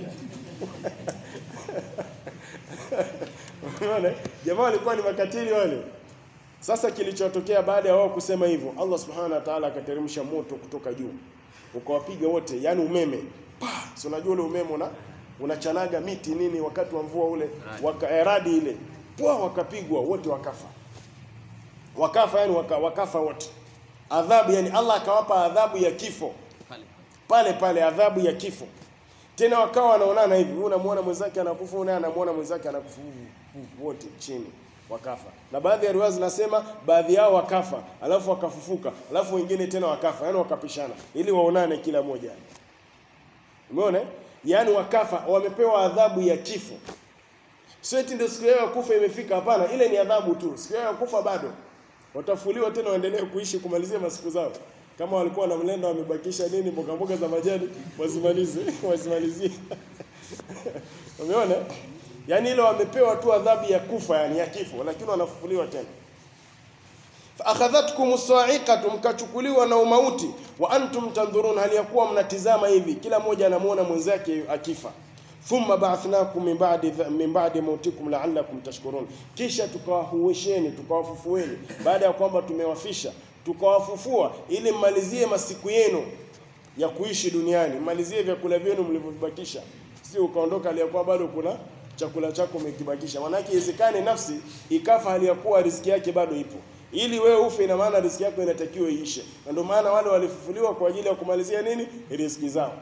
Unaona, jamaa walikuwa ni makatili wale. Sasa kilichotokea baada ya wao kusema hivyo, Allah subhanahu wa ta'ala akateremsha moto kutoka juu ukawapiga wote, yani umeme pa, si unajua ule umeme una unachanaga miti nini wakati wa mvua ule, waka, radi ile pwa wakapigwa wote wakafa, wakafa yani waka, wakafa wote. Adhabu yani Allah akawapa adhabu ya kifo pale pale, adhabu ya kifo. Tena wakawa wanaonana hivi, huyu anamuona mwenzake anakufa, huyu naye anamuona mwenzake anakufa, wote chini wakafa. Na baadhi ya riwaya zinasema baadhi yao wakafa, alafu wakafufuka, alafu wengine tena wakafa, yani wakapishana ili waonane kila moja. Umeona? Yani wakafa, wamepewa adhabu ya kifo. Sio eti ndio siku yao ya kufa imefika. Hapana, ile ni adhabu tu. Siku yao ya kufa bado, watafuliwa tena, waendelee kuishi kumalizia masiku zao. Kama walikuwa na mlenda wamebakisha nini, mboga mboga za majani, wazimalize wazimalizie. Umeona? Yaani ile wamepewa tu adhabu ya kufa, yani ya kifo, lakini wanafufuliwa tena. Fa akhadhatkum sa'iqatu, mkachukuliwa na umauti, wa antum tandhurun, hali ya kuwa mnatizama hivi, kila mmoja anamuona mwenzake akifa thumma ba'athnakum min ba'di min ba'di mautikum la'allakum tashkurun, kisha tukawahuisheni tukawafufueni baada ya kwamba tumewafisha tukawafufua, ili mmalizie masiku yenu ya kuishi duniani, mmalizie vyakula vyenu mlivyobakisha, si ukaondoka hali ya kuwa bado kuna chakula chako umekibakisha. Maanake iwezekane nafsi ikafa hali ya kuwa riziki yake bado ipo. Ili wewe ufe, ina maana riziki yako inatakiwa iishe, na ndio maana wale walifufuliwa kwa ajili ya kumalizia nini? Riziki zao.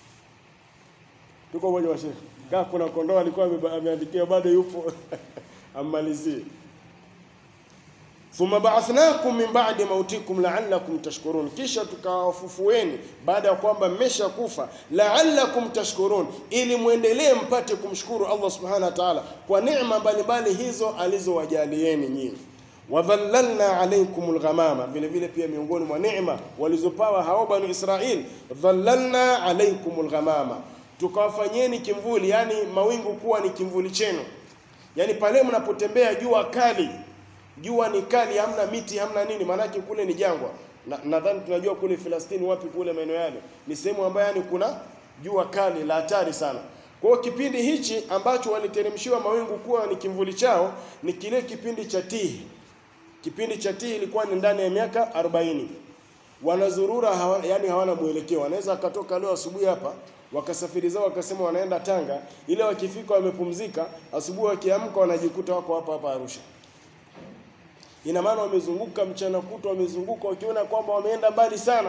Tuko moja wa Sheikh. Kama kuna kondoo alikuwa ameandikiwa bado yupo ammalizie. Thumma ba'athnakum min ba'di mautikum la'allakum tashkurun, kisha tukawafufueni baada ya kwamba mmesha kufa, la'allakum tashkurun, ili muendelee mpate kumshukuru Allah subhanahu wa ta'ala kwa neema mbalimbali hizo alizowajalieni nyinyi. Wadhallalna alaykum alghamama, vile vile pia miongoni mwa neema walizopawa hao banu Israil, dhallalna alaykum alghamama tukawafanyeni kimvuli, yani mawingu kuwa ni kimvuli chenu. Yani pale mnapotembea jua kali, jua ni kali, hamna miti, hamna nini, maanake kule ni jangwa. Nadhani na tunajua kule Filastini, wapi kule maeneo yale, ni sehemu ambayo yani kuna jua kali la hatari sana. Kwa hiyo kipindi hichi ambacho waliteremshiwa mawingu kuwa ni kimvuli chao ni kile kipindi cha Tihi. Kipindi cha Tihi ilikuwa ni ndani ya miaka 40. Wanazurura hawa, yani hawana mwelekeo, wanaweza akatoka leo asubuhi hapa wakasafiri zao wakasema wanaenda Tanga, ile wakifika wamepumzika, asubuhi wakiamka wanajikuta wako hapa hapa Arusha. Ina maana wamezunguka mchana kutwa, wamezunguka wakiona kwamba wameenda mbali sana,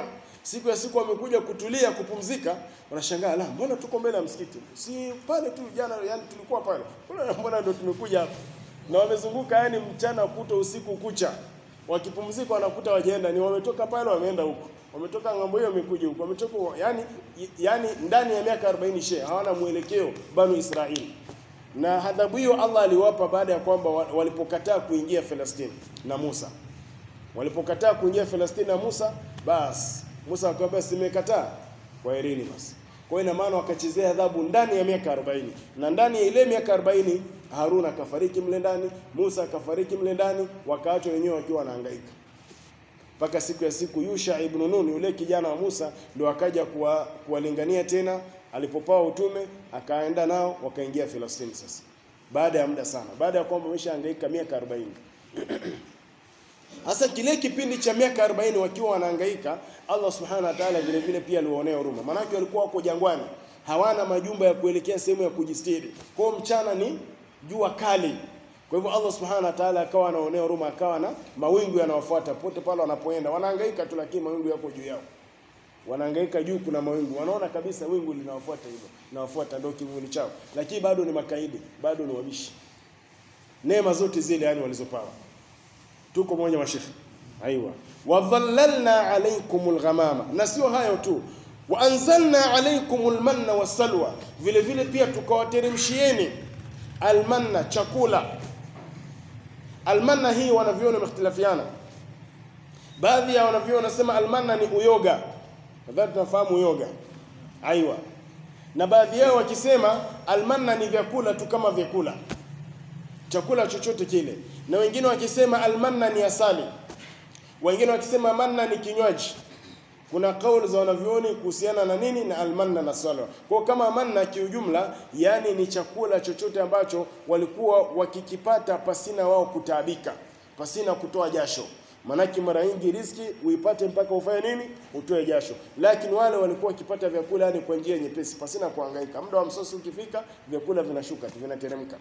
Siku ya siku wamekuja kutulia kupumzika, wanashangaa la, mbona tuko mbele ya msikiti? Si pale tu jana, yani tulikuwa pale. Mbona mbona ndio tumekuja hapa? Na wamezunguka yani mchana kuto usiku kucha. Wakipumzika wanakuta wajaenda ni wametoka pale wameenda huko. Wametoka ng'ambo hiyo wamekuja huko. Wametoka yani yani ndani ya miaka 40 she hawana mwelekeo banu Israeli. Na adhabu hiyo Allah aliwapa baada ya kwamba walipokataa kuingia Palestina na Musa. Walipokataa kuingia Palestina na Musa, basi Musa akamwambia simekataa, kwaherini basi. Kwa hiyo ina maana wakachezea adhabu ndani ya miaka 40. Na ndani ya ile miaka 40 Haruna akafariki mle ndani, Musa akafariki mle ndani, wakaachwa wenyewe wakiwa wanahangaika. Mpaka siku ya siku Yusha ibn Nun yule kijana wa Musa ndio akaja kuwa, kuwalingania tena alipopawa utume akaenda nao wakaingia Palestina sasa. Baada ya muda sana, baada ya kwamba wameshahangaika miaka 40. Hasa kile kipindi cha miaka 40 wakiwa wanahangaika, Allah Subhanahu wa Ta'ala vile vile pia aliwaonea huruma. Maanake walikuwa wako jangwani, hawana majumba ya kuelekea sehemu ya kujistiri. Kwa mchana ni jua kali. Kwa hivyo Allah Subhanahu wa Ta'ala akawa anaonea huruma, akawa na mawingu yanawafuata pote pale wanapoenda. Wanahangaika tu, lakini mawingu yako juu yao. Wanahangaika juu, kuna mawingu, wanaona kabisa wingu linawafuata hivyo, linawafuata ndio kivuli chao, lakini bado ni makaidi, bado ni wabishi. Neema zote zile yani walizopawa tuko mmoja mashekhi aiwa wadhallalna alaykumul ghamama na sio hayo tu wa anzalna alaykumul manna wasalwa vile vile pia tukawateremshieni almanna chakula almanna hii wanavyona mختلفiana baadhi ya wanavyona wanasema almanna ni uyoga nadhani tunafahamu uyoga aiwa na baadhi yao wakisema almanna ni vyakula tu kama vyakula chakula chochote kile na wengine wakisema almanna ni asali, wengine wakisema manna ni kinywaji. Kuna kauli za wanavyuoni kuhusiana na nini na almanna na salwa. Kwa kama manna kiujumla, yani ni chakula chochote ambacho walikuwa wakikipata pasina wao kutaabika, pasina kutoa jasho. Manake mara nyingi riski uipate mpaka ufanye nini? Utoe jasho. Lakini wale walikuwa wakipata vyakula yani kwa njia nyepesi, pasina kuhangaika. Muda wa msosi ukifika, vyakula vinashuka tu, vinateremka.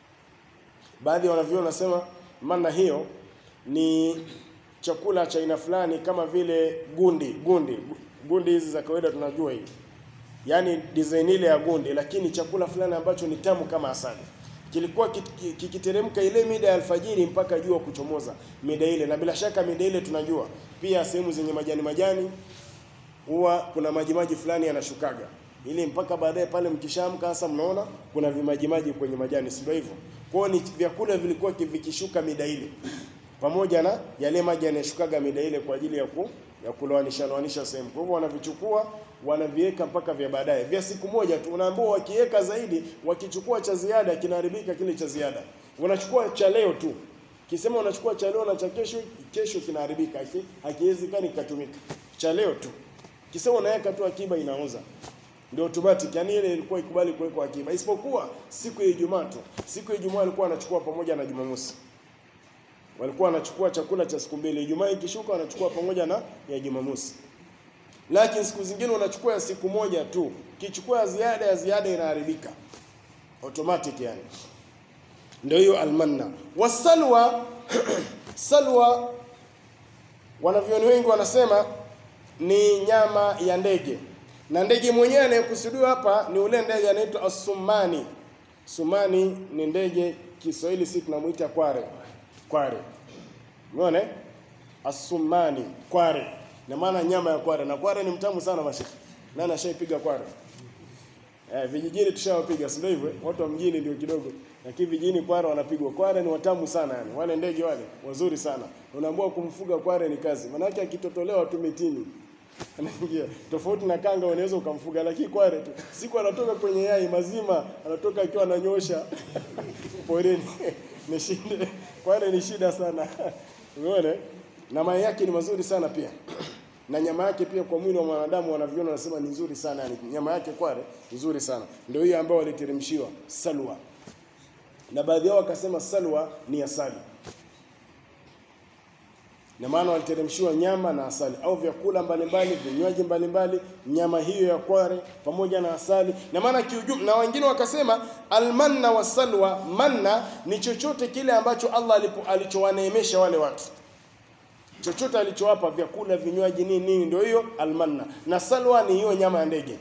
Baadhi ya wanavyuoni wanasema manna hiyo ni chakula cha aina fulani kama vile gundi gundi gundi hizi za kawaida tunajua hii, yaani design ile ya gundi, lakini chakula fulani ambacho ni tamu kama asali. Kilikuwa kikiteremka ile mida ya alfajiri mpaka jua kuchomoza mida ile, na bila shaka mida ile tunajua pia sehemu zenye majani majani huwa kuna majimaji fulani yanashukaga ili mpaka baadaye pale mkishaamka sasa mnaona kuna vimajimaji kwenye majani, si ndio hivyo? Kwa ni vyakula vilikuwa vikishuka mida ile, pamoja na yale maji yanayoshukaga mida ile kwa ajili ya ku, ya kuloanisha loanisha sehemu. Kwa hivyo wanavichukua wanaviweka mpaka vya baadaye vya siku moja tu. Unaambiwa wakiweka zaidi, wakichukua cha ziada kinaharibika kile cha ziada. Wanachukua cha leo tu, kisema unachukua cha leo na cha kesho, kesho kinaharibika, hakiwezekani kikatumika. Cha leo tu, kisema unaweka tu akiba, inaoza ndio automatic, yani ile ilikuwa ikubali kuwekwa akiba, isipokuwa siku ya Ijumaa tu. Siku ya Ijumaa walikuwa wanachukua pamoja na Jumamosi, walikuwa wanachukua chakula cha siku mbili. Ijumaa ikishuka wanachukua pamoja na ya Jumamosi, lakini siku zingine wanachukua ya siku moja tu. Kichukua ya ziada, ya ziada inaharibika automatic, yani ndio hiyo almanna wasalwa. Salwa wanavyoni wengi wanasema ni nyama ya ndege na ndege mwenyewe anayekusudiwa hapa ni ule ndege anaitwa asumani. Sumani ni ndege, Kiswahili si tunamuita kware. Kware, umeona asumani, kware na maana nyama ya kware, na kware ni mtamu sana mashiki. Nani ashaipiga kware? Eh, vijijini tushawapiga, si ndio hivyo? Watu wa mjini ndio kidogo, lakini vijijini kware wanapigwa. Kware ni watamu sana yani, wale ndege wale wazuri sana. Unaambiwa kumfuga kware ni kazi, maanake akitotolewa tu mitini anaingia tofauti na kanga, unaweza ukamfuga, lakini kware tu siku anatoka kwenye yai mazima, anatoka akiwa ananyosha porini ni shida. Kware ni shida sana umeona, na mayai yake ni mazuri sana pia na nyama yake pia kwa mwili wa mwanadamu wanavyoona, wanasema ni nzuri sana yani, nyama yake kware nzuri sana. Ndio hiyo ambayo waliteremshiwa salwa, na baadhi yao wakasema salwa ni asali na maana waliteremshiwa nyama na asali au vyakula mbalimbali, vinywaji mbalimbali, nyama hiyo ya kware pamoja na asali. Na maana kiujumla, na wengine wakasema almanna wasalwa, manna ni chochote kile ambacho Allah alichowaneemesha wale watu. chochote alichowapa vyakula, vinywaji, nini nini, ndio hiyo almanna. Na salwa ni hiyo nyama ya ndege,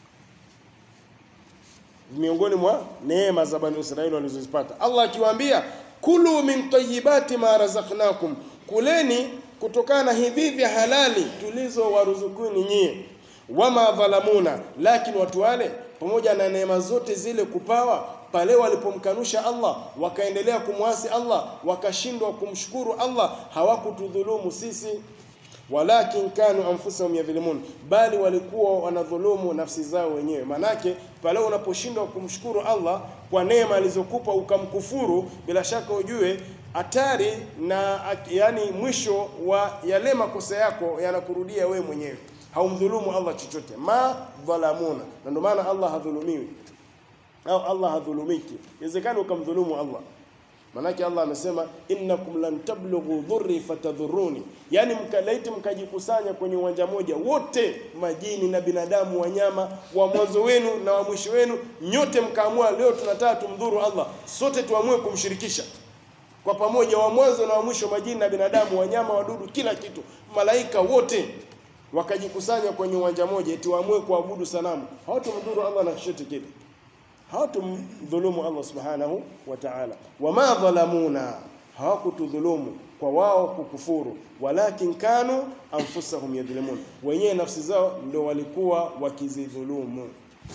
miongoni mwa neema za Bani Israeli walizozipata. Allah akiwaambia kulu min tayyibati ma razaqnakum, kuleni kutokana na hivi vya halali tulizowaruzukuni nyie. Wama dhalamuna, lakini watu wale pamoja na neema zote zile kupawa pale walipomkanusha Allah wakaendelea kumwasi Allah wakashindwa kumshukuru Allah, hawakutudhulumu sisi, walakin kanu anfusahum yadhlimun, bali walikuwa wanadhulumu nafsi zao wenyewe. Manake pale unaposhindwa kumshukuru Allah kwa neema alizokupa ukamkufuru, bila shaka ujue hatari na yani mwisho wa yale makosa yako yanakurudia wewe mwenyewe, haumdhulumu Allah chochote. Ma dhalamuna, na ndio maana Allah hadhulumiwi au Allah hadhulumiki. Inawezekana ukamdhulumu Allah, manake Allah amesema innakum lan tablughu dhurri fatadhurruni, yani mkalaiti mkajikusanya kwenye uwanja moja wote, majini na binadamu, wanyama wa mwanzo wenu na wa mwisho wenu, nyote mkaamua leo tunataka tumdhuru Allah, sote tuamue kumshirikisha kwa pamoja, wa mwanzo na wa mwisho, majini na binadamu, wanyama, wadudu, kila kitu, malaika wote wakajikusanya kwenye uwanja moja, eti waamue kuabudu sanamu, hawatumdhuru Allah na chochote kile hawatumdhulumu Allah subhanahu wa ta'ala. Wama dhalamuna, hawakutudhulumu kwa wao kukufuru, walakin kanu anfusahum yadhlimun, wenyewe nafsi zao ndio walikuwa wakizidhulumu.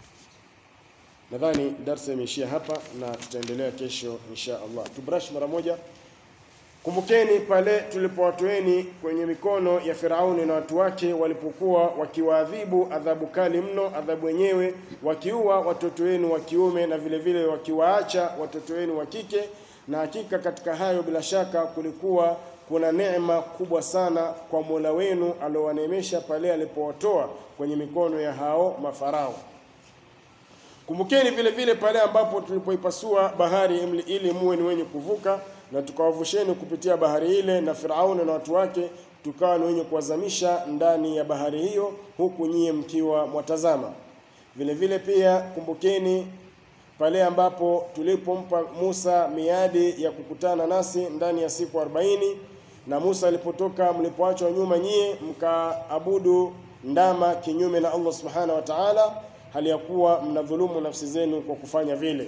Nadhani darsa imeishia hapa na tutaendelea kesho insha Allah. Tubrash mara moja. Kumbukeni pale tulipowatoeni kwenye mikono ya Firauni na watu wake walipokuwa wakiwaadhibu adhabu kali mno, adhabu wenyewe wakiua watoto wenu wa kiume na vile vile wakiwaacha watoto wenu wa kike. Na hakika katika hayo bila shaka kulikuwa kuna neema kubwa sana kwa Mola wenu aliowaneemesha pale alipowatoa kwenye mikono ya hao mafarao. Kumbukeni vile vile pale ambapo tulipoipasua bahari ili muwe ni wenye kuvuka na tukawavusheni kupitia bahari ile na Firauni na watu wake, tukawa ni wenye kuwazamisha ndani ya bahari hiyo, huku nyie mkiwa mwatazama. Vile vile pia kumbukeni pale ambapo tulipompa Musa miadi ya kukutana nasi ndani ya siku 40 na Musa alipotoka, mlipoachwa nyuma nyie mkaabudu ndama kinyume na Allah subhanahu wa ta'ala, hali ya kuwa mnadhulumu nafsi zenu kwa kufanya vile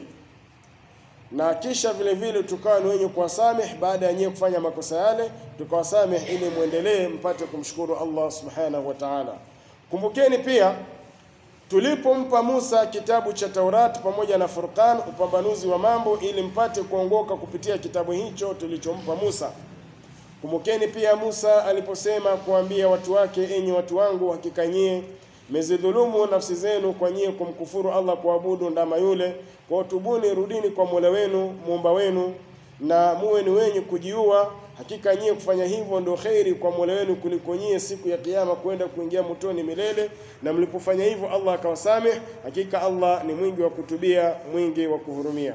na kisha vile vile tukawa ni wenye kuwasameh baada ya nyewe kufanya makosa yale, tukawasameh ili muendelee mpate kumshukuru Allah subhanahu wa ta'ala. Kumbukeni pia tulipompa Musa kitabu cha Taurati pamoja na Furqan, upambanuzi wa mambo, ili mpate kuongoka kupitia kitabu hicho tulichompa Musa. Kumbukeni pia Musa aliposema kuambia watu wake, enyi watu wangu, hakika nyie mezidhulumu nafsi zenu kwa nyie kumkufuru Allah, kuabudu ndama yule. Kwa tubuni, rudini kwa Mola wenu muumba wenu, na muwe ni wenye kujiua. Hakika nyie kufanya hivyo ndio kheri kwa Mola wenu kuliko nyie siku ya Kiyama kwenda kuingia motoni milele. Na mlipofanya hivyo Allah akawasameh. Hakika Allah ni mwingi wa kutubia, mwingi wa kuhurumia.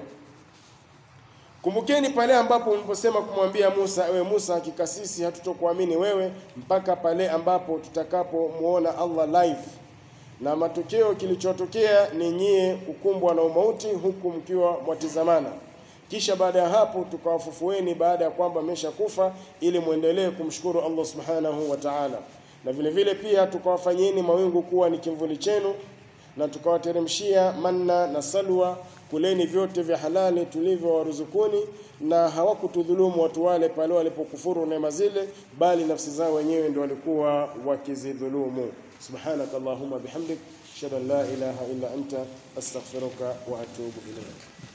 Kumbukeni pale ambapo mliposema kumwambia Musa, ewe Musa, hakika sisi hatutokuamini wewe mpaka pale ambapo tutakapomuona Allah live. Na matokeo kilichotokea ni nyie kukumbwa na umauti huku mkiwa mwatizamana. Kisha baada ya hapo tukawafufueni baada ya kwamba mmeshakufa ili muendelee kumshukuru Allah subhanahu wa ta'ala. Na vile vile pia tukawafanyeni mawingu kuwa ni kimvuli chenu na tukawateremshia manna na salwa kuleni vyote vya halali tulivyowaruzukuni, na hawakutudhulumu watu wale pale walipokufuru neema zile, bali nafsi zao wenyewe ndio walikuwa wakizidhulumu. Subhanaka Allahumma bihamdik ashhadu an la ilaha illa anta astaghfiruka wa atubu ilayk.